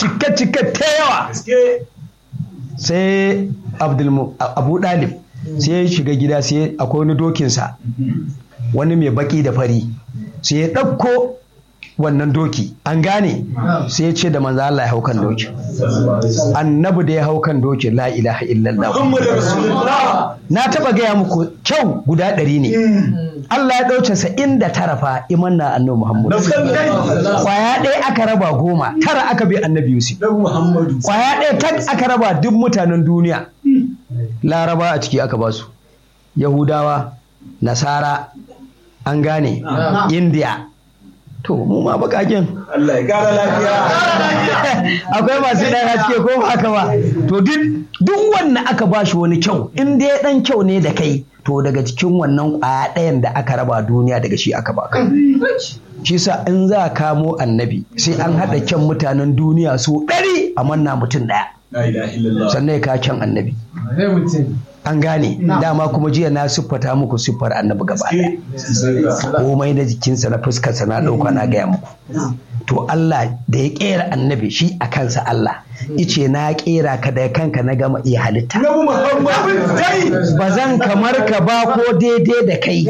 cike cike ta yawa sai Abdul Abu Dalib sai ya shiga gida sai akwai wani dokinsa wani mai baki da fari sai ya ɗauko wannan doki an gane sai ya ce da manzo Allah ya hau kan doki annabi da ya hau kan doki la ilaha illallah na taba gaya muku kyau guda ɗari ne Allah ya ɗauce sa inda tara fa iman na annabi Muhammad kwaya ɗaya aka raba goma tara aka bi annabi Yusuf kwaya ɗaya tak aka raba duk mutanen duniya laraba a ciki aka basu yahudawa nasara an gane indiya to mu ma bakakin Allah ya kara lafiya akwai masu ɗan haske ko ba haka ba to duk duk wanda aka ba shi wani kyau in dai ɗan kyau ne da kai to daga cikin wannan ƙwaya ɗayan da aka raba duniya daga shi aka baka shi sa in za a kamo annabi sai an haɗa kyan mutanen duniya su ɗari a manna mutum ɗaya la ilaha illallah sannan ya kawo kyan annabi an gane dama kuma jiya na siffata muku siffar annabi gaba ɗaya komai na jikinsa na fuskarsa na ɗauka na gaya muku to Allah da ya ƙera annabi shi a kansa Allah ice na ƙera ka da kanka na gama iya halitta Nabi Muhammad dai ba zan kamar ka ba ko daidai da kai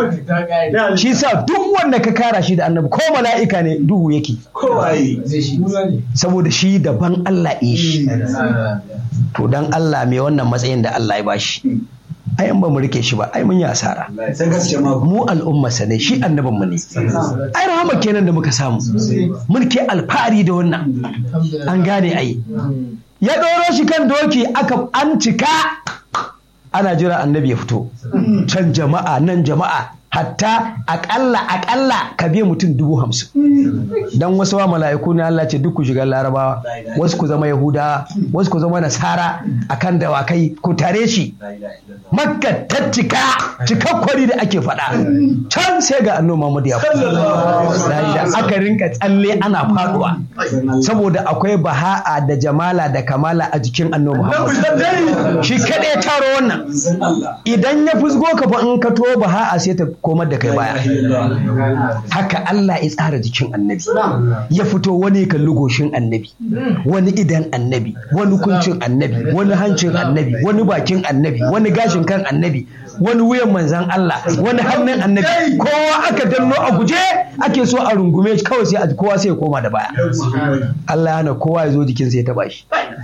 shi sa duk wanda ka kara shi da annabi ko mala'ika ne duhu yake kowaye saboda shi daban Allah ya shi to dan Allah mai wannan matsayin da Allah ya bashi ai in ba mu rike shi ba ai mun yi asara sai gaske ma mu al'ummarsa ne shi annabinmu ne ai rahama kenan da muka samu mulki alfahari da wannan an gane ai ya ɗoro shi kan doki aka an cika ana jira annabi ya fito can jama'a nan jama'a hatta akalla akalla ka biya mutum dubu hamsin dan wasu wa mala'iku ne Allah ce duk ku shiga larabawa wasu ku zama yahudawa wasu ku zama nasara akan dawakai ku tare shi makka ta cika cikakkwari da ake faɗa can sai ga annoba Muhammad ya fito da aka rinka tsalle ana faduwa saboda akwai baha'a da jamala da kamala a jikin annoba Muhammad shi kaɗai taro wannan idan ya fusgo ka fa in ka to baha'a sai ta komar da kai baya haka Allah ya tsara jikin annabi ya fito wani kalli goshin annabi wani idan annabi wani kuncin annabi wani hancin annabi wani bakin annabi wani gashin kan annabi wani wuyan manzan Allah wani hannun annabi kowa aka danno a guje ake so a rungume shi kawai sai a kowa sai ya koma da baya Allah ya hana kowa ya zo jikinsa ya taba shi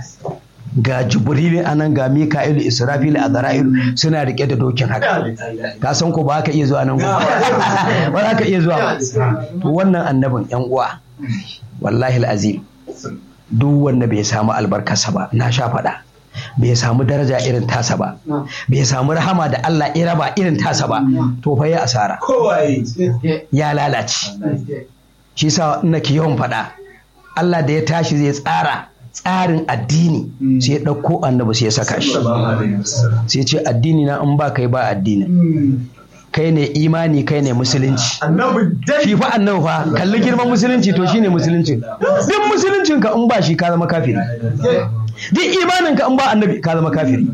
ga jibrilu anan ga mika'ilu israfilu a zara'ilu suna rike da dokin haka ka san ko ba ka iya zuwa nan ba ba za ka iya zuwa ba to wannan annabin yan uwa wallahi azim duk wanda bai samu albarkarsa ba na sha faɗa bai samu daraja irin tasa ba bai samu rahama da Allah ya raba irin tasa ba to fa ya asara kowaye ya lalace shi sa nake yawan faɗa Allah da ya tashi zai tsara tsarin addini sai ya ɗauko annabi sai ya saka shi sai ce addini na in ba kai ba addini kai ne imani kai ne musulunci annabi dai shi fa annabi fa kalli girman musulunci to shine musulunci duk musuluncin ka in ba shi ka zama kafiri duk imanin ka in ba annabi ka zama kafiri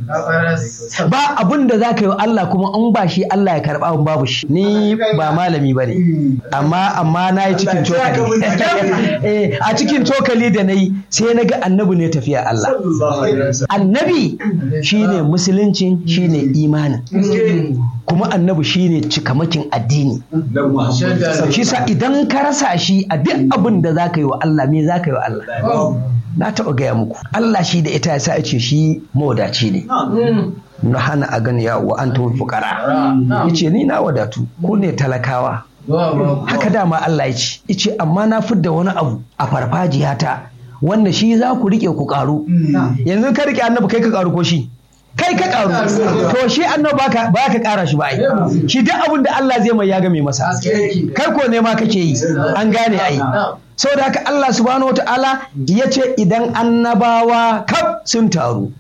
ba abun da zaka yi wa Allah kuma in ba shi Allah ya karba in babu shi ni ba malami bane amma amma na yi cikin cokali Eh, a cikin cokali da na yi sai na ga annabi ne tafiya Allah annabi shine musuluncin shine imanin kuma annabi shine cikamakin addini Annabi Muhammad shi sa idan ka rasa shi a duk abin da za ka yi wa Allah me za ka yi wa Allah na taɓa gaya muku Allah shi da ita ya sa ce shi mawadaci ne na hana a gani ya wa an fukara ya ce ni na wadatu ku ne talakawa haka dama Allah ya ce ya ce amma na fidda wani abu a farfajiyata wanda shi za ku riƙe ku ƙaru yanzu ka riƙe annabi kai ka ƙaru ko shi kai ka ƙaru to shi annabi ba ka ba ka ƙara shi ba ai shi duk abin da Allah zai mai ya game masa kai ko ne ma kake yi an gane ai saboda haka Allah subhanahu wataala ya ce idan annabawa kaf sun taru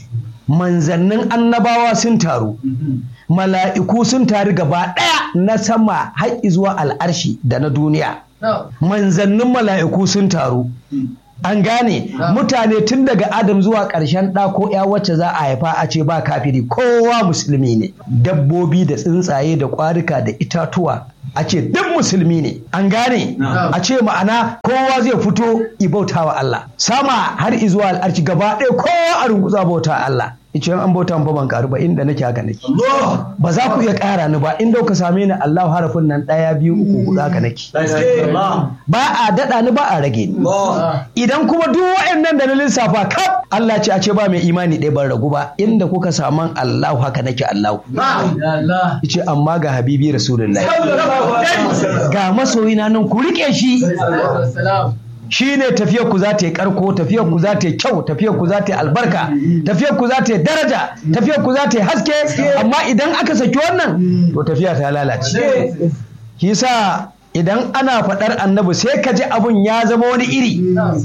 manzannin annabawa sun taru mala'iku sun taru gaba ɗaya na sama har zuwa al'arshi da na duniya manzannin mala'iku sun taru an gane mutane tun daga adam zuwa ƙarshen ɗa ko ya wacce za a haifa a ce ba kafiri kowa musulmi ne dabbobi da tsuntsaye da ƙwarika da itatuwa a ce duk musulmi ne an gane Na'am. a ce ma'ana kowa zai fito ibauta wa Allah sama har izuwa al'arci gaba ɗaya kowa a runguza bauta wa Allah ice an bauta ba ban karu ba inda nake haka nake Allah ba za ku iya ƙara ni ba inda ka same ni Allahu harafin nan ɗaya biyu uku huɗu haka nake Allah ba a daɗa ni ba a rage ni Allah idan kuma duk waɗannan da na lissafa kaf Allah ce a ce ba mai imani ɗaya ban ragu ba inda kuka saman Allahu haka nake Allahu Allah yace amma ga habibi rasulullahi ga masoyina nan ku rike shi shi ne tafiyar ku za ta yi karko tafiyar ku za ta yi kyau tafiyar ku za ta yi albarka tafiyar ku za ta yi daraja tafiyar ku za ta yi haske amma idan aka saki wannan to tafiya ta lalace shi sa idan ana faɗar annabi sai ka ji abun ya zama wani iri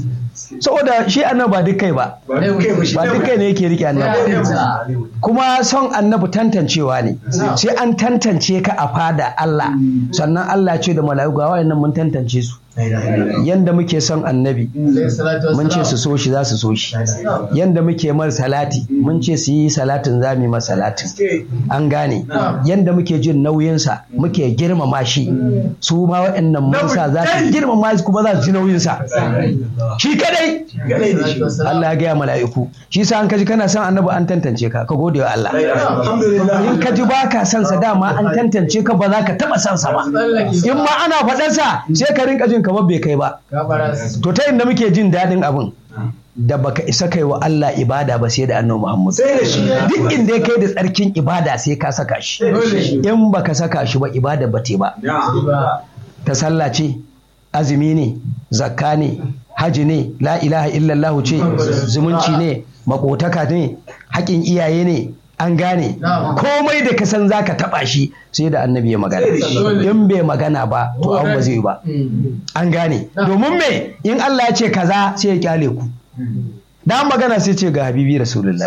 saboda shi annabi ba duk kai ba ba duk kai ne yake rike annabi kuma son annabi tantancewa ne sai an tantance ka a fada Allah sannan Allah ce da mala'iku ga wayannan mun tantance su yanda muke son annabi mun ce su so shi za su so shi yanda muke mar salati mun ce su yi salatin za mu yi masa salatin an gane yanda muke jin nauyinsa muke girmama shi su ma waɗannan mun sa za su girmama shi kuma za su ji nauyinsa shi kadai Allah ya gaya mala'iku shi sa an kaji kana son annabi an tantance ka ka gode wa Allah in ka ji ba ka son sa dama an tantance ka ba za ka taɓa son sa ba in ma ana faɗarsa sai ka rinka jin kamar bai kai ba to ta inda muke jin daɗin abin da baka isa kai wa Allah ibada ba sai da annabi Muhammad Sai da shi. duk inda ya kai da tsarkin ibada sai ka saka shi in baka saka shi ba ibada ba te ba ta sallah ce azumi ne zakka ne haji ne la ilaha illallah ce zumunci ne makotaka ne haƙin iyaye ne an gane komai da ka san zaka taba shi sai da annabi ya magana in bai magana ba to an ba zai yi ba an gane domin me in Allah ya ce kaza sai ya kyale ku da magana sai ce ga habibi rasulullahi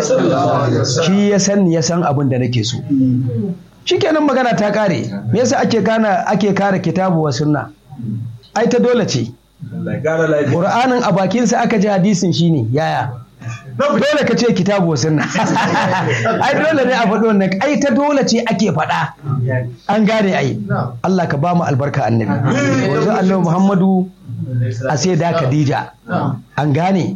shi ya san ya san abin da nake so shikenan magana ta kare me yasa ake kana ake kare kitabu wa sunna ai ta dole ce qur'anin a bakinsa aka ji hadisin shine yaya dole ka ce kitabu wa sunna ai dole ne a faɗi wannan ai ta dole ce ake faɗa an gane ai Allah ka ba mu albarka annabi wanzu annabi Muhammadu a sai da Khadija an gane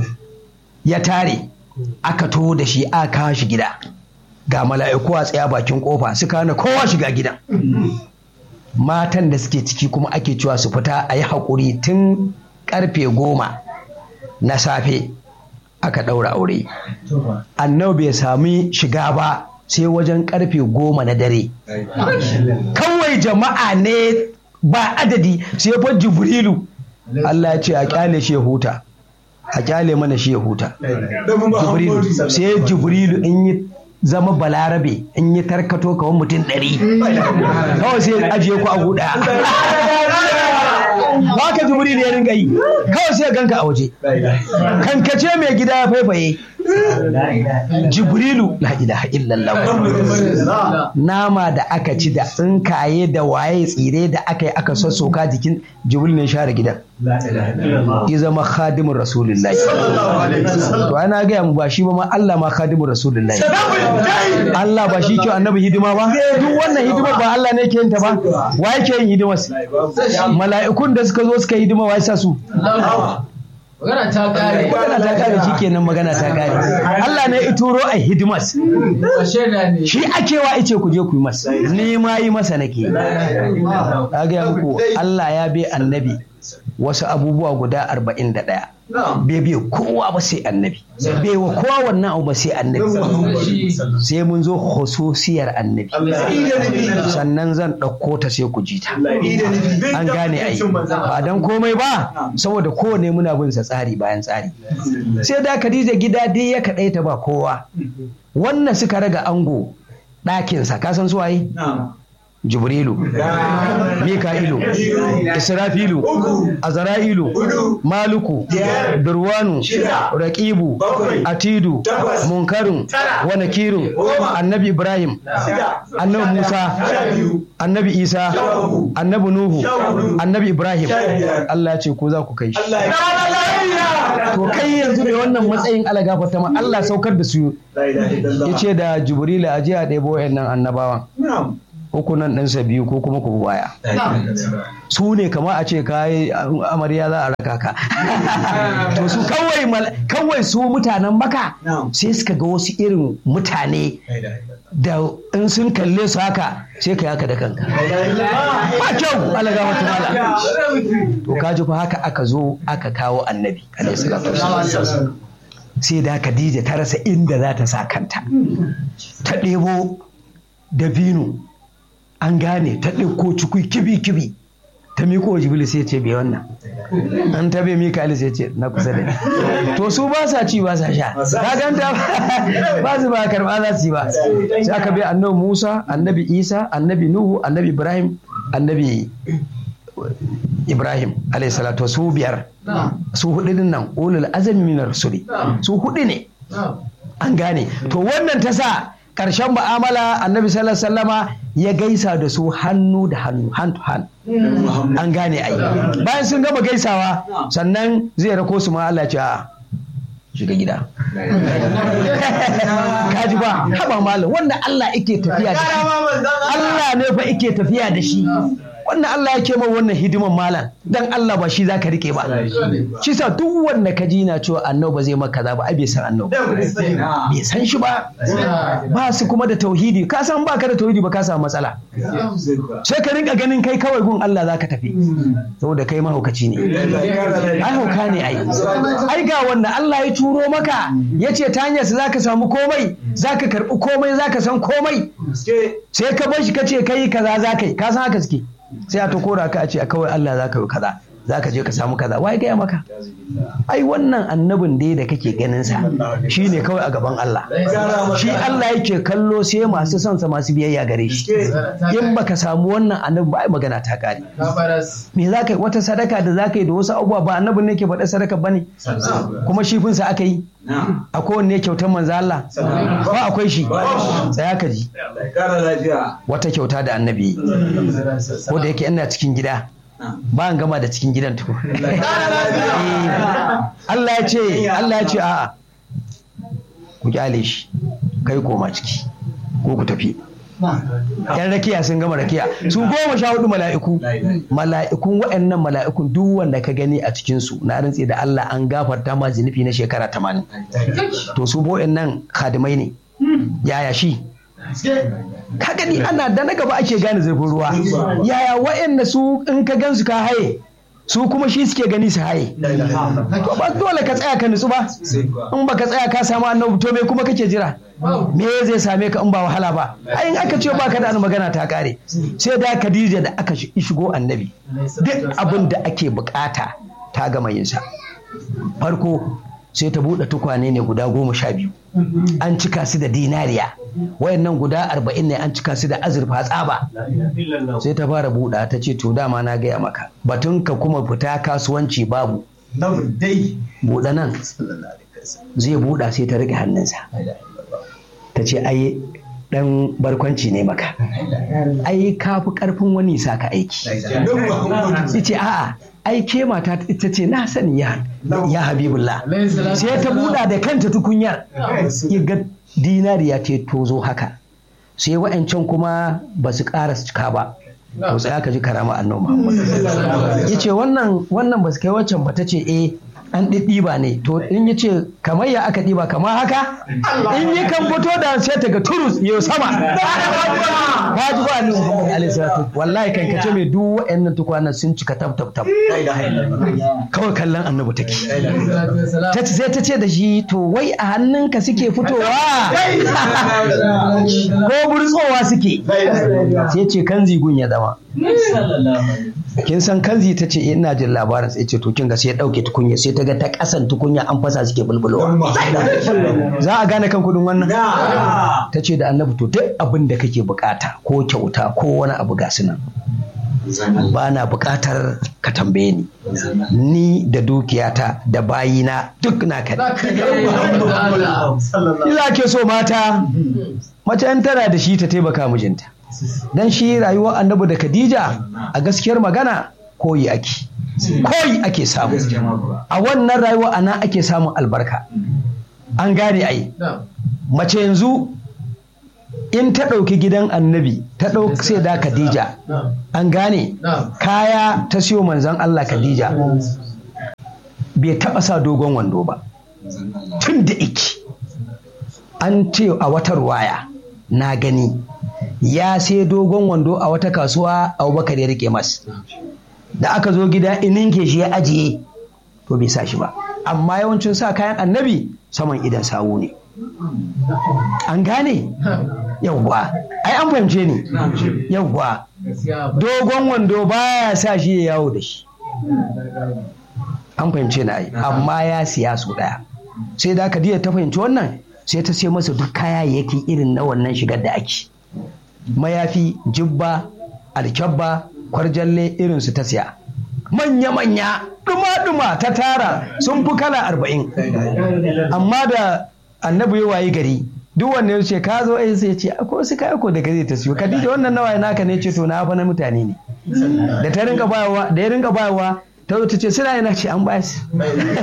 ya tare aka to da shi aka kawo shi gida ga mala'iku a tsaya bakin kofa suka hana kowa shiga gidan matan da suke ciki kuma ake cewa su fita a yi haƙuri tun karfe goma na safe aka ɗaura aure annabi bai sami shiga ba sai wajen karfe goma na dare kawai jama'a ne ba adadi sai fa jibrilu Allah ya ce a kyale shi ya huta a kyale mana shi ya huta jibrilu sai jibrilu in yi zama balarabe in yi tarkato kawai mutum ɗari kawai sai ajiye ku a guda ba ka jibrilu ya ringa yi kawai sai ganka a waje kankace mai gida ya faifaye jibrilu la ilaha illallah nama da aka ci da tsinkaye da waye tsire da aka yi aka sassoka jikin jibril ne share gidan ya zama khadimin rasulullahi to ana gaya mu ba shi ba ma Allah ma khadimin rasulullahi Allah ba shi ke annabi hidima ba duk wannan hidima ba Allah ne ke yin ta ba wa yake yin hidimar mala'ikun da suka zo suka yi hidima wa ya sa su Magana ta kare. magana ta kare shi kenan magana ta kare Allah ne ya turo a hidimas Shaida ne. shi ake wa ice ku je ku yi masa ni ma yi masa nake na gaya muku Allah ya bi annabi wasu abubuwa guda arba'in da ɗaya bai bai kowa ba sai annabi bai wa kowa wannan abu ba sai annabi sai mun zo khususiyar annabi sannan zan ɗauko ta sai ku ji ta an gane ai ba dan komai ba saboda kowane muna bin sa tsari bayan tsari sai da Khadija gida dai ya kaɗaita ba kowa wannan suka raga ango ɗakinsa ka san su waye Jibrilu, Mika'ilu, Israfilu, Azara'ilu, Maluku, Durwanu, Raƙibu, Atidu, Munkarun, Wanakirun, Annabi Ibrahim, Annabi Musa, Annabi Isa, Annabi Nuhu, Annabi Ibrahim. Allah ce ko za ku kai shi. To kai yanzu da wannan matsayin alagafa ta ma Allah saukar da su ya ce da Jibrilu a je a ɗebo nan annabawan. uku nan ɗinsa biyu ko kuma ku waya su ne kama a ce kayi amarya za a raka ka to su kawai mal- kawai su mutanen maka sai suka ga wasu irin mutane da in sun kalle su haka sai ka haka da kanka ba kyau alaga wata mala to kaji fa haka aka zo aka kawo annabi alaihi salatu wassalam. sai da Khadija ta rasa inda za ta sa kanta ta ɗebo dabino an gane ta ɗauko cikui kibi-kibi ta miko wa jibril sai ce bai wannan an ta bai mikali sai ce na kusa da ni to su ba sa ci ba sa sha ka ganta ba su ba karba za su yi ba sai aka bai annabi musa annabi isa annabi nuhu annabi ibrahim annabi ibrahim alayhi salatu su biyar su hudu din nan ulul azmi min rusuli su hudu ne an gane to wannan ta sa ƙarshen mu'amala annabi sallallahu alaihi wasallama ya gaisa da su hannu da hannu hand to hand an gane ai bayan sun gama gaisawa sannan zai rako su ma Allah ya ce a shiga gida kaji ba haba malam wanda Allah yake tafiya da shi Allah ne fa yake tafiya da shi wannan Allah yake ma wannan hidiman malam dan Allah ba shi zaka rike ba shi sa duk wanda ka ji na cewa annabi ba zai maka kaza ba ai bai san annabi bai san shi ba ba su kuma da tauhidi ka san baka da tauhidi ba ka samu matsala sai ka rinka ganin kai kawai gun Allah zaka tafi saboda kai mahaukaci ne ai hauka ne ai ai ga wanda Allah ya turo maka ya ce ta hanyar zaka samu komai zaka karbi komai zaka san komai sai ka bar shi ka ce kai kaza zaka yi ka san haka suke sai a to kora ka a ce kawai Allah zaka yi kaza zaka je ka samu kaza wai gaya maka ai wannan annabin dai da kake ganin sa shine kawai a gaban Allah shi Allah yake kallo sai masu son sa masu biyayya gare shi in baka samu wannan annabi ba ai magana ta kare me za ka yi wata sadaka da za ka yi da wasu abubuwa ba annabin ne ke faɗa sadaka ba ne kuma shi finsa aka yi a kowanne kyautar manzo Allah ba akwai shi tsaya ka ji wata kyauta da annabi ko da yake ina cikin gida ba an gama da cikin gidan tuku Allah ya ce Allah ya ce a'a ku kyale shi kai koma ciki ko ku tafi yan rakiya sun gama rakiya su goma sha hudu mala'iku mala'ikun waɗannan mala'ikun duk wanda ka gani a cikinsu na rantse da Allah an gafarta ma zunufi na shekara tamanin to su nan kadimai ne yaya shi ka gani ana da na gaba ake gane zurfin ruwa yaya waɗanda su in ka gansu ka haye su kuma shi suke gani su haye to ba dole ka tsaya ka nutsu ba in baka tsaya ka samu annabi to me kuma kake jira me zai same ka in ba wahala ba ai in aka ce baka da magana ta kare sai da Khadija da aka shigo annabi duk abin da ake bukata ta gama yin sa farko sai ta buɗe tukwane ne guda goma sha biyu an cika su da dinariya wayannan guda arba'in ne an cika su da azurfa tsaba sai ta fara buɗa ta ce to dama na gaya maka batun ka kuma fita kasuwanci babu buɗe nan zai buɗa sai ta rike hannunsa ta ce ai dan barkwanci ne maka ai ka fi karfin wani sa ka aiki ce a'a ai ke mata ita ce na sani ya ya habibullah sai ta buɗa da kanta tukunyar ya ga dinariya ce tozo haka sai wa'ancan kuma ba su ƙara cika ba to tsaya ka ji karama annabi Muhammad yace wannan wannan ba su kai waccan ba ta ce eh an ɗiɗɗiba ne to in ya ce kamar ya aka ɗiba kamar haka in yi kan fito da sai ta ga turus ya sama ka ji ba ni Muhammad alaihi salatu wallahi kan kace mai duk waɗannan tukwanan sun cika tab tab tab kawai kallon annabi take ta ce sai ta ce da shi to wai a hannunka suke fitowa ko burtsowa suke sai ce kan zigun ya zama kin san kanzi ta ce ina jin labarin sai ce to kin ga sai ya dauke tukunya sai ta ga ta kasan tukunya an fasa suke bulbulowa za a gane kan kudin wannan ta ce da annabi to duk abin da kake bukata ko kyauta ko wani abu ga su nan ba na bukatar ka tambaye ni ni da dukiyata da bayina duk na ka Ila ke so mata mace an tana da shi ta taimaka mijinta dan shi rayuwar annabi da khadija a gaskiyar magana koyi ake koyi ake samu a wannan rayuwa ana ake samun albarka an gane ai mace yanzu in ta ɗauki gidan annabi ta ɗauki sai da khadija na'am an gane na'am kaya ta siyo manzon allah khadija bai taɓa sa dogon wando ba tun da iki an ce a wata ruwaya na gani ya sai dogon wando a wata kasuwa abubakar ya rike mas da aka zo gida ininke shi ya ajiye to bai sa shi ba amma yawancin sa kayan annabi saman idan sawu ne an gane yawwa ai an fahimce ni yawwa gaskiya ba dogon wando baya sa shi ya yawo da shi an fahimce na ai amma ya siya su daya sai da Khadija ta fahimci wannan sai ta sai masa duk kayayyaki irin na wannan shigar da ake mayafi jibba alkyabba kwarjalle irin su ta siya manya-manya duma-duma ta tara sun fi kala arba'in amma da annabi ya wayi gari duk wanne ya ce ka zo ai sai ya ce akwai wasu kaya ko da gari ta siyo Khadija wannan nawa naka ne ce to na fa na mutane ne da ta rinka bayarwa da ya rinka bayarwa ta zo ta ce suna yana ce an bayar su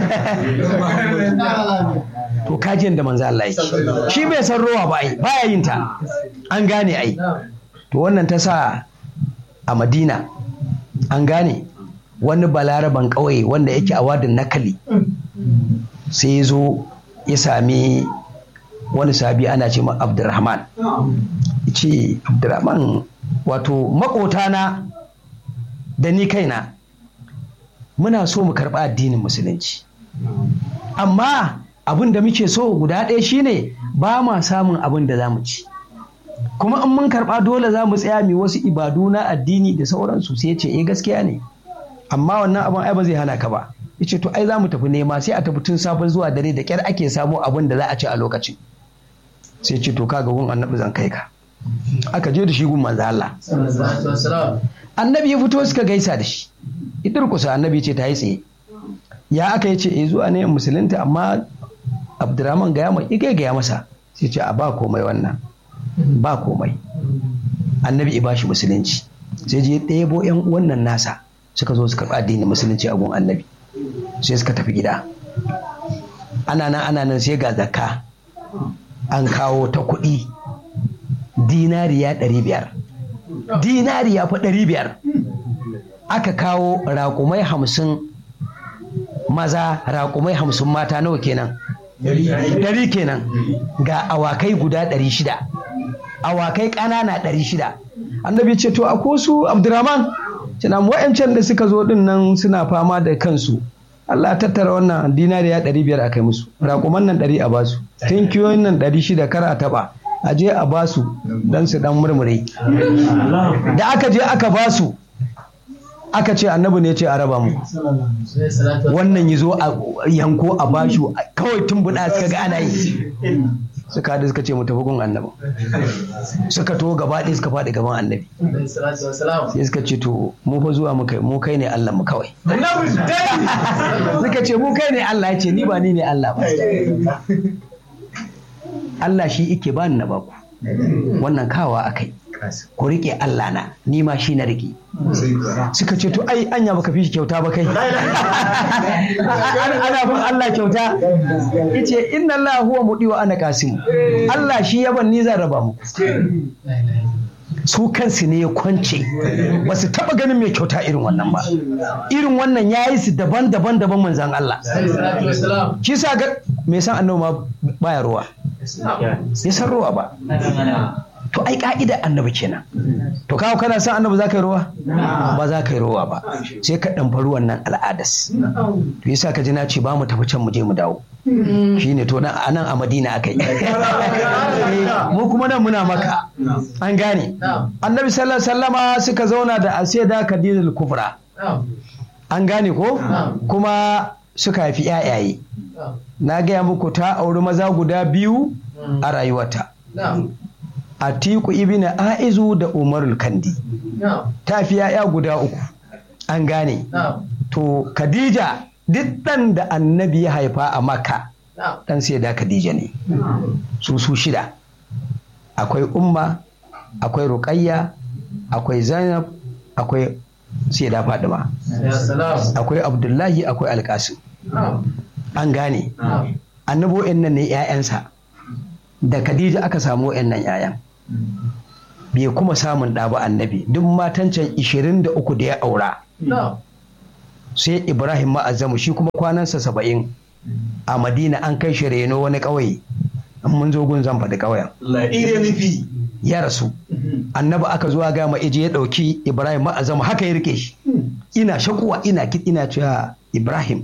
to kajin da manzo Allah yake shi bai san rowa ba ai baya yin ta an gane ai na'am to wannan ta sa a Madina an gane wani balaraban ƙauye wanda yake a wadin nakali sai ya zo ya sami wani sabi ana ce ma Abdurrahman ya ce Abdurrahman wato maƙotana da ni kaina muna so mu karɓi addinin musulunci amma abin da muke so guda ɗaya shine ba ma samun abin da za mu ci kuma in mun karɓa dole za mu tsaya mu wasu ibadu na addini da sauransu sai ce eh gaskiya ne amma wannan abin ai ba zai hana ka ba yace to ai za mu tafi nema sai a tafi tun safe zuwa dare da kyar ake samu abin da za a ci a lokacin sai ce to kaga gun annabi zan kai ka aka je da shi gun manzo Allah sallallahu alaihi wasallam annabi ya fito suka gaisa da shi idar kusa annabi ce ta yi tsaye ya aka yi ce eh zuwa ne musulunta amma abdurrahman gaya mai igai gaya masa sai ce a ba komai wannan ba komai annabi ya bashi musulunci sai je ɗebo yan wannan nasa suka zo suka addinin musulunci a gun annabi sai suka tafi gida ana nan ana nan sai ga zakka an kawo ta kuɗi dinariya ɗari biyar dinariya fa ɗari biyar aka kawo raƙumai hamsin maza raƙumai hamsin mata nawa kenan ɗari kenan ga awakai guda ɗari shida awakai ƙanana ɗari shida annabi ce to a su abdurrahman cina wa'ancan da suka zo ɗin nan suna fama da kansu Allah tattara wannan dinariya ɗari biyar a kai musu raƙuman nan ɗari a basu tinkiyoyin nan ɗari shida kar a taɓa a je a basu don su ɗan murmure da aka je aka basu aka ce annabi ne ce a raba mu sai salatu wannan ya zo a yanko a bashu kawai tumbuɗa suka ga ana yi suka haɗu suka ce mu tafi gun annabi suka to gaba ɗaya suka faɗi gaban annabi sai salatu wassalam sai suka ce to mu fa zuwa muka mu kai ne Allah mu kawai suka ce mu kai ne Allah ya ce ni ba ni ne Allah ba Allah shi ike ba ni na baku wannan kawa akai ku rike Allah na ni ma shi na rike suka ce to ai anya baka fi shi kyauta ba kai ana bin Allah kyauta yace inna Allah huwa mudi wa ana qasim Allah shi ya ban ni zan raba muku su kansu ne ya kwance ba su taba ganin mai kyauta irin wannan ba irin wannan ya yi su daban-daban daban manzan Allah sai salatu wassalam shi sa ga mai san annabi ma baya ruwa ya san ruwa ba to ai ka'ida annabi kenan to kawo kana san annabi za ka yi ruwa ba za ka yi ruwa ba sai ka ɗan ruwan nan al'adas to yasa ka ji na ce ba mu tafi can mu je mu dawo shine to nan a nan a madina aka yi mu kuma nan muna maka an gane na'am annabi sallallahu alaihi wasallama suka zauna da aseda khadijatul kubra na'am an gane ko kuma suka haifi yayaye na'am na gaya muku ta auri maza guda biyu a rayuwarta na'am atiku ibn aizu da umarul kandi na'am ta fi yaya guda uku an gane na'am to khadija duk ɗan da annabi ya haifa a makka na'am ɗan sai da khadija ne su su shida akwai umma akwai ruqayya akwai zainab akwai sai da fadima ya salam akwai abdullahi akwai alkasim na'am an gane na'am annabi nan ne 'ya'yansa da khadija aka samu nan 'ya'yan bai kuma samun ɗa ba annabi duk matan can 23 da ya aura Na'am. sai ibrahim ma'azamu shi kuma kwanansa saba'in a madina an kai shi reno wani ƙauye in mun zo gun zan faɗi ƙauyen Ire nufi. ya rasu annabi aka zuwa ga ma ije ya ɗauki ibrahim ma'azamu haka ya rike shi ina shakuwa ina kid ina cewa ibrahim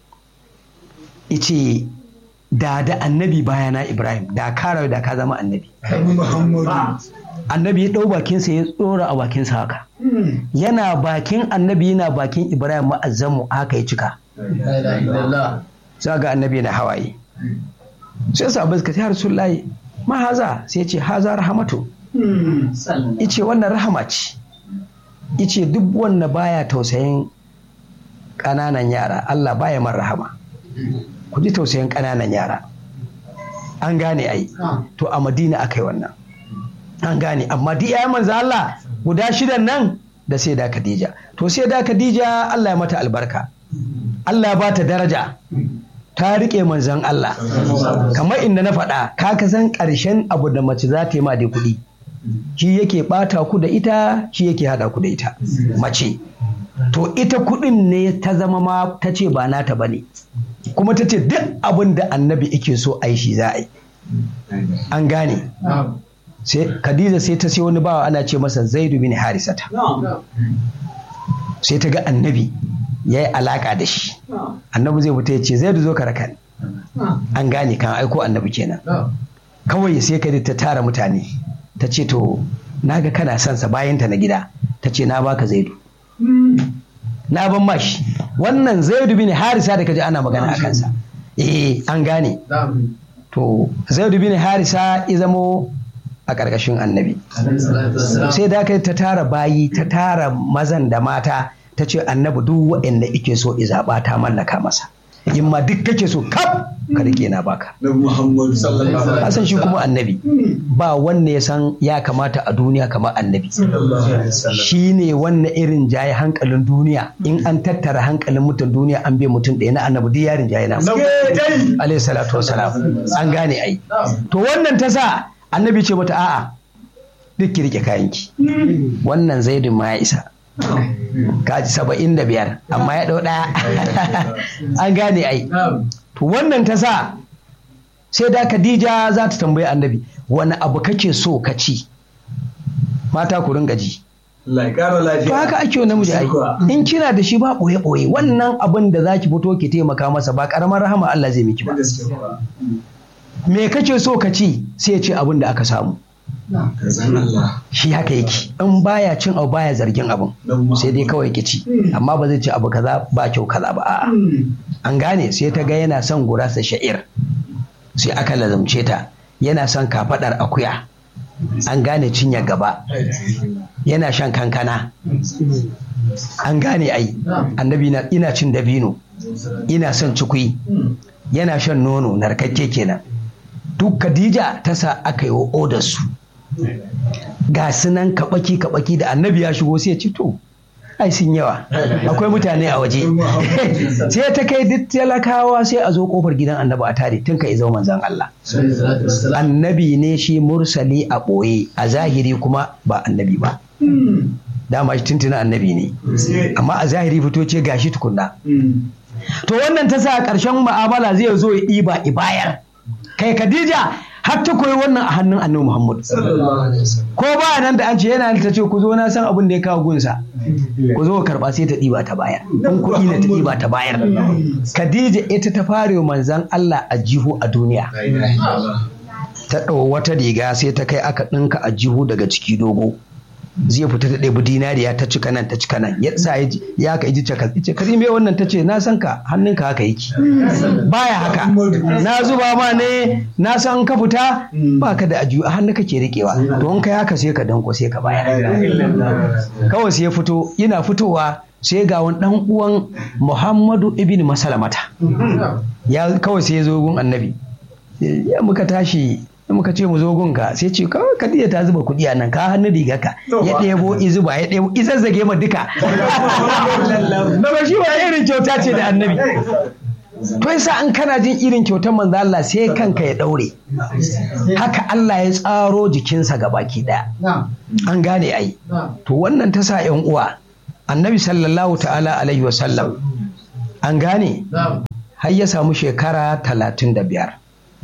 ice da da annabi bayana ibrahim da ka rayu da ka zama annabi annabi ya ɗau bakinsa ya tsora a bakinsa haka yana bakin annabi yana bakin ibrahim ma'azamu haka ya cika La ilaha illallah. za ga annabi na hawaye sai sahabbai suka ce har sun layi ma haza sai ya ce haza rahamatu ice wannan rahama ce ice duk wanda baya tausayin ƙananan yara Allah baya man rahama ku ji tausayin ƙananan yara an gane ai to a madina aka yi wannan an gane amma duk ya manzo Allah guda shidan nan da sai da Khadija to sai da Khadija Allah ya mata albarka Allah ya bata daraja ta riƙe manzon Allah kamar inda na faɗa ka ka san ƙarshen abu da mace za ta yi ma da kuɗi shi yake ɓata ku da ita shi yake haɗa ku da ita mace to ita kuɗin ne ta zama ma ta ce ba nata ba ne kuma ta ce duk abin da annabi yake so a yi shi za a yi an gane Na'am. sai Khadija sai ta sai wani bawa ana ce masa Zaidu bin Harisata sai ta ga annabi ya yi alaka da shi annabi zai fita ya ce Zaidu zo ka raka ni an gane kan aiko annabi kenan Na'am. kawai sai ka ta tara mutane ta ce to naga kana son sa bayan ta na gida ta ce na baka Zaidu na ban mashi wannan Zaidu bin Harisa da kaji ana magana a kansa eh an gane Na'am. to Zaidu bin Harisa ya zamo a ƙarƙashin annabi Alaihi salatu wassalam. sai da aka yi ta tara bayi ta tara mazan da mata ta ce annabi duk waɗanda ike so i zaɓa ta mallaka masa in ma duk kake so kaf ka rike na baka Na Muhammadu sallallahu alaihi ka san shi kuma annabi ba wanda ya san ya kamata a duniya kamar annabi wasallam. shi ne wannan irin jaye hankalin duniya in an tattara hankalin mutum duniya an bai mutum ɗaya na annabi duk yarin jaye na alaihi salatu wasalam an gane ai Na'am. to wannan ta sa annabi ce mata a'a duk ki rike kayanki wannan zaidin ma ya isa kaji saba'in da biyar amma ya ɗau ɗaya an gane ai Na'am. to wannan ta sa sai da Khadija za ta tambayi annabi wani abu kake so ka ci mata ku ringa ji Allah ya ƙara lafiya. to haka ake wa namiji ai in kina da shi ba ɓoye ɓoye wannan abin da za ki fito ki taimaka masa ba ƙaramar rahama Allah zai miki ba Da gaske kuwa. me kake so ka ci sai ya ce abin da aka samu Ka san Allah. shi haka yake in baya cin abu baya zargin abin sai dai kawai ki ci amma ba zai ci abu kaza ba kyau kaza ba a'a an gane sai ta ga yana son gurasa sha'ir sai aka lazumce ta yana son kafadar akuya an gane cinya gaba yana shan kankana an gane ai annabi na ina cin dabino ina son cikui yana shan nono narkakke kenan duk Khadija ta sa aka yi wa odar su ga su nan kabaki kabaki da annabi ya shigo sai ya ci to ai sun yawa akwai mutane a waje sai ta kai duk talakawa sai a zo kofar gidan annabi a tare tun ka izo manzon Allah Alaihi salatu wassalam. annabi ne shi mursali a ɓoye a zahiri kuma ba annabi ba dama shi tuntuna annabi ne amma a zahiri fito ce gashi tukunna to wannan ta sa a ƙarshen mu'amala zai zo ya ɗiba ibayar kai Khadija har ta koyi wannan a hannun annabi Muhammad Sallallahu alaihi wasallam. ko ba nan da an ce yana ta ce ku zo na san abin da ya kawo gunsa ku zo karba sai ta ɗiba ta bayar in kuɗi ne ta ɗiba ta bayar Khadija ita ta fare wa manzon Allah a jihu a duniya La ilaha illallah. ta ɗau wata riga sai ta kai aka ɗinka a jihu daga ciki dogo zai fita ta ɗebi dinariya ta cika nan ta cika nan ya sa ya ji- ya ka iji cakal ice kari me wannan ta ce na san ka hannunka haka yake baya haka na zuba ma ne na san ka fita ba ka da ajiyu a hannu kake riƙewa to in kai haka sai ka danko sai ka bayar kawai sai ya fito yana fitowa sai ga wani ɗan uwan Muhammadu ibn Masalamata ya kawai sai ya zo gun annabi ya muka tashi ya muka ce mu zo gunka sai ce kawai Khadija ta zuba kuɗi a nan ka hannu riga ka ya ɗebo izuba ya ɗebo izazzage ma duka na ba shi ba irin kyauta ce da annabi to yasa an kana jin irin kyautar manzo Allah sai kanka ya daure haka Allah ya tsaro jikinsa ga baki daya an gane ai to wannan ta sa yan uwa annabi sallallahu ta'ala alaihi wasallam an gane har ya samu shekara talatin da biyar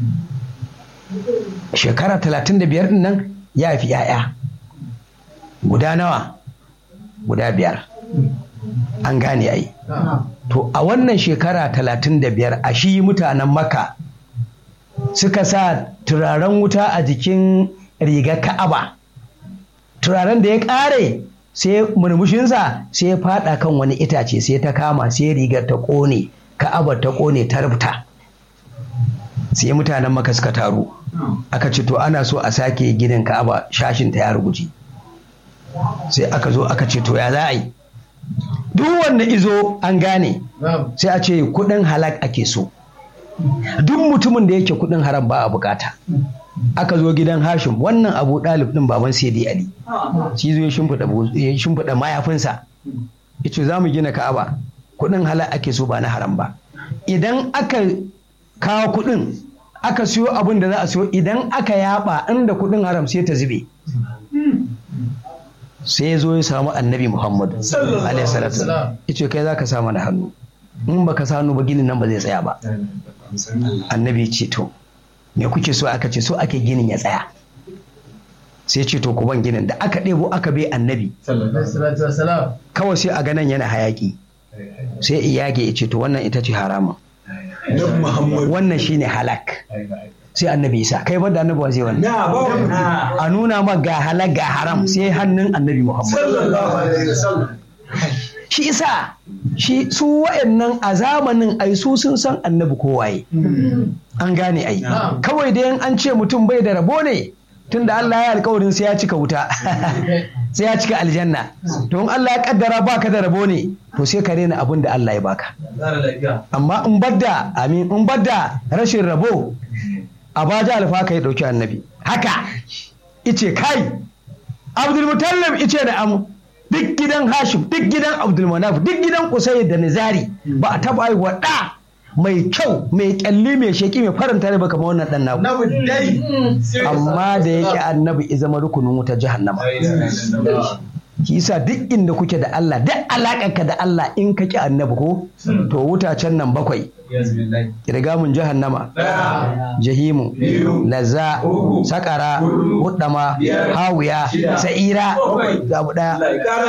shekara talatin da biyar din nan ya fi ‘ya'ya guda nawa guda biyar an gane ai to a wannan shekara talatin da biyar a shi mutanen maka suka sa turaren wuta a jikin rigar ka'aba turaren da ya ƙare sai murmushinsa sai ya fada kan wani itace sai ta kama sai rigar ta ƙone ka'abar ta ƙone ta rubuta sai mutanen maka suka taru aka ce to ana so a sake ginin ka'aba shashin ta ya ruguji sai aka zo aka ce to ya za a yi duk wanda izo an gane sai a ce kudin halak ake so duk mutumin da yake kudin haram ba a bukata aka zo gidan hashim wannan abu dalib din baban sayyidi ali shi zo ya shimfiɗa mayafinsa ya ce za mu gina ka'aba kudin halak ake so ba na haram ba idan aka kawo kudin aka siyo abin da za a siyo idan aka yaba inda kudin haram sai ta zube sai ya zo ya samu annabi muhammadu alaihi salatu ya ce kai za ka sa mana hannu in baka sa hannu ba ginin nan ba zai tsaya ba annabi ya ce to me kuke so aka ce so ake ginin ya tsaya sai ce to ku ban ginin da aka ɗebo aka bai annabi kawai sai a ganan yana hayaki sai iyage ya ce to wannan ita ce haramun wannan shine halak sai annabi isa kai banda annabi wa zai wannan a nuna ma ga halak ga haram sai hannun annabi muhammad shi isa shi su wa'annan a zamanin ai su sun san annabi kowaye an gane ai kawai da an ce mutum bai da rabo ne tunda Allah ya alkawarin sai ya cika wuta sai ya cika aljanna to in Allah ya kaddara baka da rabo ne to sai ka rena abin da Allah ya baka amma in badda amin in badda rashin rabo a baja alfa ka ya dauki annabi haka ice kai Abdul Mutallib ice da am duk gidan Hashim duk gidan Abdul Manaf duk gidan Qusay da Nizari ba a taba haihuwa da mai kyau mai kyalli mai sheki mai faranta ne ba kamar wannan dan naku amma da yake annabi ya zama rukunin wuta jahannama ki yasa duk inda kuke da Allah duk alakarka da Allah in ka ki annabi ko to wutacen nan bakwai kirgamun jahannama jahimu lazza sakara hudama hawiya sa'ira zabu daya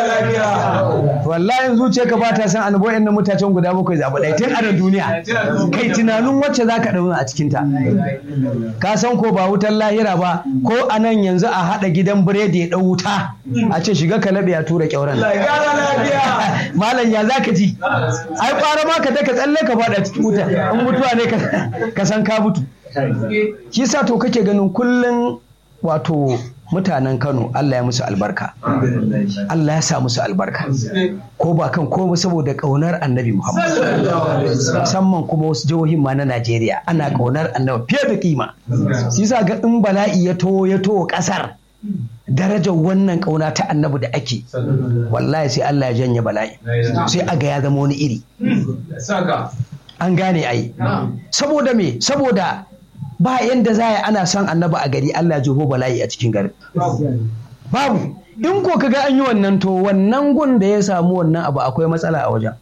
wallahi zuciya ka bata san annabi wayannan mutacen guda bakwai zabu daya tun a duniya kai tunanin wacce zaka dauna a cikin ta ka san ko ba wutar lahira ba ko anan yanzu a hada gidan biredi ya dau wuta a ce shiga ka labe ya tura kyauran malam ya zaka ji ai fara ma ka daka tsalle ka fada cikin wuta in mutuwa ne ka san ka mutu shi sa to kake ganin kullum wato mutanen Kano Allah ya musu albarka Allah ya sa musu albarka ko ba kan ko saboda kaunar annabi Muhammad musamman kuma wasu jihohin ma na Najeriya ana kaunar annabi fiye da kima shi sa ga in bala'i ya to ya to kasar darajar wannan kauna ta annabi da ake wallahi sai Allah ya janye bala'i sai aga ya zama wani iri an gane ai saboda me saboda ba yanda za a ana son annabi a gari Allah ya jeho bala'i a cikin garin babu in ko kaga an yi wannan to wannan gun da ya samu wannan abu akwai matsala a wajen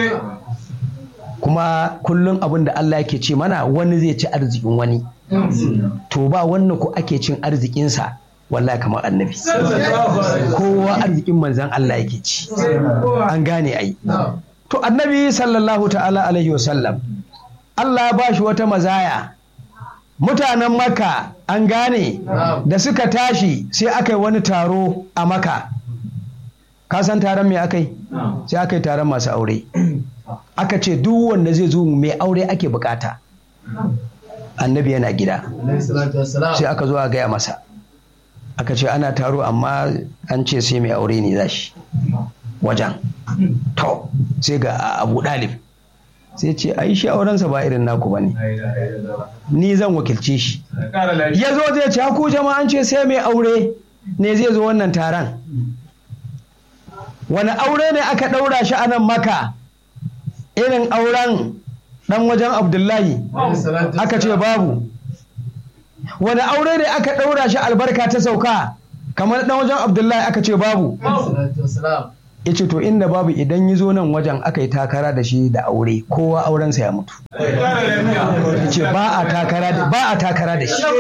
kuma kullum abin da Allah yake ce mana wani zai ci arzikin wani to ba wannan ko ake cin arzikinsa wallahi kamar annabi kowa arzikin manzan Allah yake ci an gane ai to annabi sallallahu ta'ala alaihi wasallam Allah ba shi wata mazaya mutanen maka an gane da suka tashi sai aka yi wani taro a maka ka san taron me aka yi sai aka yi taron masu aure aka ce duk wanda zai zo mai aure ake bukata annabi yana gida sai aka zo a gaya masa aka ce ana taro amma an ce sai mai aure ne za shi wajen to sai ga abu dalib sai ce a yi shi aurensa ba irin naku ba ne ni zan wakilce shi ya zo zai ce ku jama'an ce sai mai aure ne zai zo wannan taron wani aure ne aka ɗaura shi a nan maka irin auren dan wajen abdullahi aka ce babu wani aure ne aka ɗaura shi albarka ta sauka kamar dan wajen abdullahi aka ce babu ya ce to inda babu idan yi zo nan wajen aka yi takara da shi da aure kowa aurensa ya mutu ya ce ba a takara da ba a takara da shi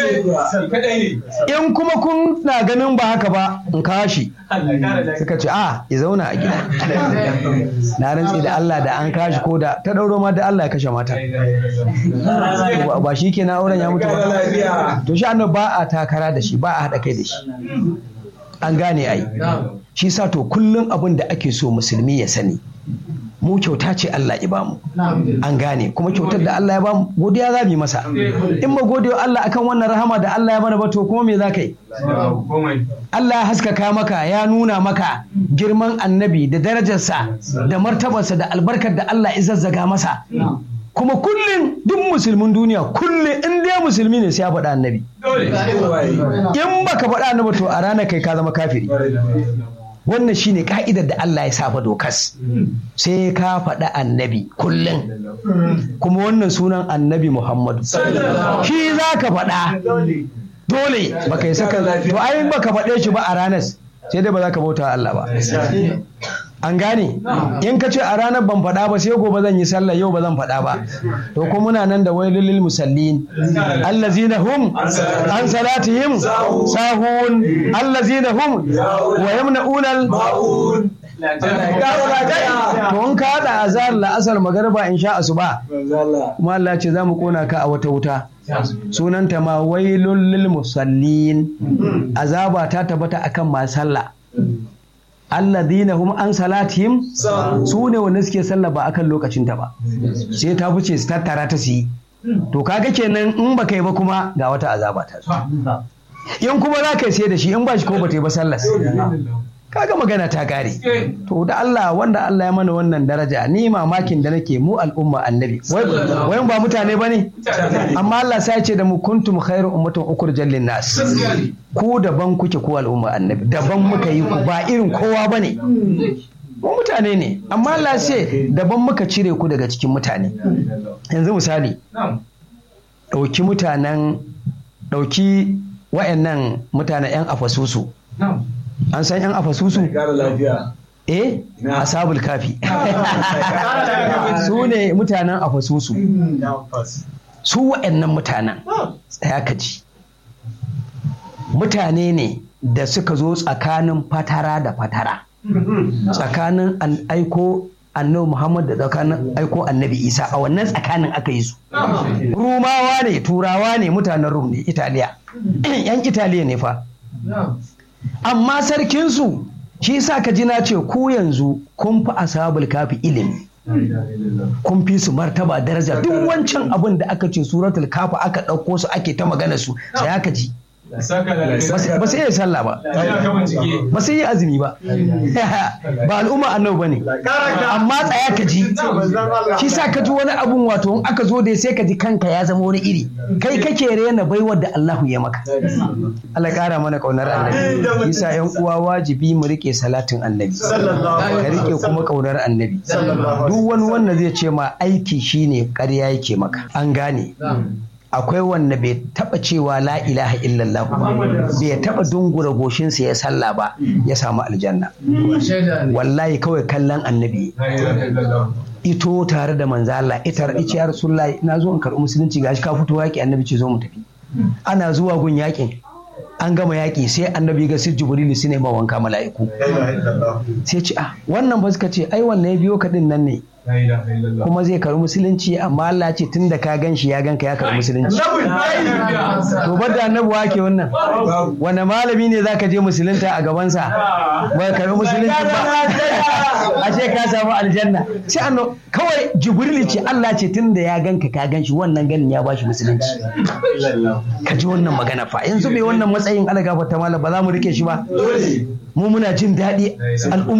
in kuma kun na ganin ba haka ba in kawo shi suka ce a ya zauna a gida na rantsi da Allah da an kashi ko da ta ɗauro ma da Allah ya kashe mata To ba shi ke na auren ya mutu ba to shi annabi ba a takara da shi ba a haɗa kai da shi an gane ai shi sa to kullum abin da ake so musulmi ya sani mu kyauta ce Allah ya bamu an gane kuma kyautar da Allah ya bamu godiya za mu yi masa in ma godiya Allah akan wannan rahama da Allah ya mana ba to kuma me za ka yi Allah ya haskaka maka ya nuna maka girman annabi da darajarsa da martabarsa da albarkar da Allah ya zazzaga masa kuma kullum duk musulmin duniya kullum in dai musulmi ne sai ya faɗa annabi in baka faɗa annabi to a ranar kai ka zama kafiri wannan shine ka'idar da Allah ya saba dokas sai ka faɗa annabi kullum kuma wannan sunan annabi Muhammadu shi za ka faɗa dole baka yi saka to ai baka faɗe shi ba a ranar sai dai ba za ka bauta Allah ba an gane in ka ce a ranar ban faɗa ba sai gobe zan yi sallah yau ba zan faɗa ba to ko muna nan da wailul lil musallin allazina hum an salatihim sahun allazina hum wa yamna'una to in ka hada azhar la'asar magariba in sha asuba kuma Allah ce za mu kona ka a wata wuta sunanta ma wailul lil musallin azaba ta tabbata akan masu sallah alladhina hum an salatihim su ne wanda suke sallah ba akan lokacinta ba sai ta fice su tattara ta su yi to kaga kenan in baka yi ba kuma ga wata azaba ta zo in kuma za ka sai da shi in ba shi ko ba ta yi ba sallas kaga magana ta kare to da Allah wanda Allah ya mana wannan daraja ni mamakin da nake mu al'umma annabi wayan ba mutane bane amma Allah sai ce da mu kuntum khairu ummatin ukhrijal lin nas ku daban kuke ku al'umma annabi daban muka yi ku ba irin kowa bane mu mutane ne amma Allah sai daban muka cire ku daga cikin mutane yanzu misali ɗauki mutanen ɗauki wa'annan mutanen 'yan afasusu an san 'yan afasusu eh asabul kafi su ne mutanen afasusu su wa'annan mutanen tsaya ka ji mutane ne da suka zo tsakanin fatara da fatara tsakanin an aiko annabi Muhammad da tsakanin aiko annabi Isa a wannan tsakanin aka yi su. Rumawa ne, Turawa ne, mutanen Rum ne, Italiya. ‘Yan Italiya ne fa. Amma sarkinsu shi sa ka ji na ce ku yanzu kun fi ashabul kafi ilimi. Kun fi su martaba daraja duk wancan abin da aka ce suratul kafi aka ɗauko su ake ta magana su sai aka ji. ba su iya sallah ba ba su yi azumi ba ba al'umma annabi ba ne amma tsaya ka ji shi sa ka ji wani abun wato in aka zo da sai ka ji kanka ya zama wani iri kai kake rena baiwar da Allahu ya maka Allah kara mana kaunar annabi shi sa yan uwa wajibi mu rike salatin annabi ka rike kuma kaunar annabi duk wani wanda zai ce ma aiki shine ƙarya yake maka an gane akwai wanda bai taba cewa la ilaha illallah ba bai taba dungura goshinsa ya salla ba ya samu aljanna wallahi kawai kallon annabi ito tare da manzo Allah ita ice ya rasulullahi na zo in karɓi musulunci gashi ka fito yaki annabi ce zo mu tafi ana zuwa gun yakin an gama yaƙi sai annabi ga sir jibrilu su ne ma wanka mala'iku sai ce ah wannan ba suka ce ai wannan ya biyo ka din nan ne kuma zai karbi musulunci amma Allah ce tun da ka gan shi ya gan ka ya karbi musulunci to bar da annabi wake wannan wani malami ne zaka je musulunta a gabansa ba karbi musulunci ba a ce ka samu aljanna sai anno kawai jibril ce Allah ce tun da ya gan ka ka gan shi wannan ganin ya bashi musulunci ka ji wannan magana fa yanzu mai wannan matsayin algafa ta malam ba za mu rike shi ba mu muna jin daɗi al'umma